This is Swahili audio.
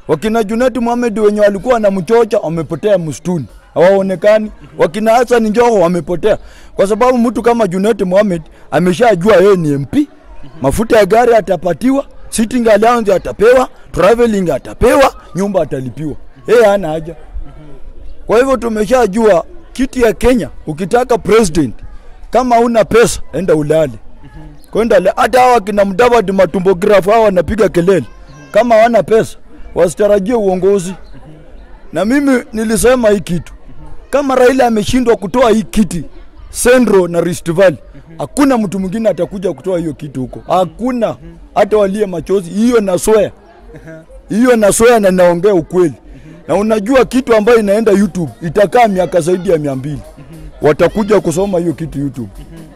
Wakina Junet Mohamed wenye walikuwa wanamchocha wamepotea msituni, hawaonekani. Wakina Hassan Joho wamepotea, kwa sababu mtu kama Junet Mohamed ameshajua yeye ni MP, mafuta ya gari atapatiwa, sitting allowance atapewa, traveling atapewa, nyumba atalipiwa, yeye hana haja. Kwa hivyo tumeshajua kiti ya Kenya, ukitaka president, kama una pesa enda ulale kwenda le- hata hawa kina Mudavadi matumbografu hawa wanapiga kelele, kama hawana pesa wasitarajie uongozi. Na mimi nilisema hii kitu, kama Raila ameshindwa kutoa hii kiti Central na Rift Valley, hakuna mtu mwingine atakuja kutoa hiyo kitu huko, hakuna hata walie machozi. Hiyo naswea, hiyo naswea na naongea ukweli. Na unajua kitu ambayo inaenda YouTube itakaa miaka zaidi ya mia mbili, watakuja kusoma hiyo kitu YouTube.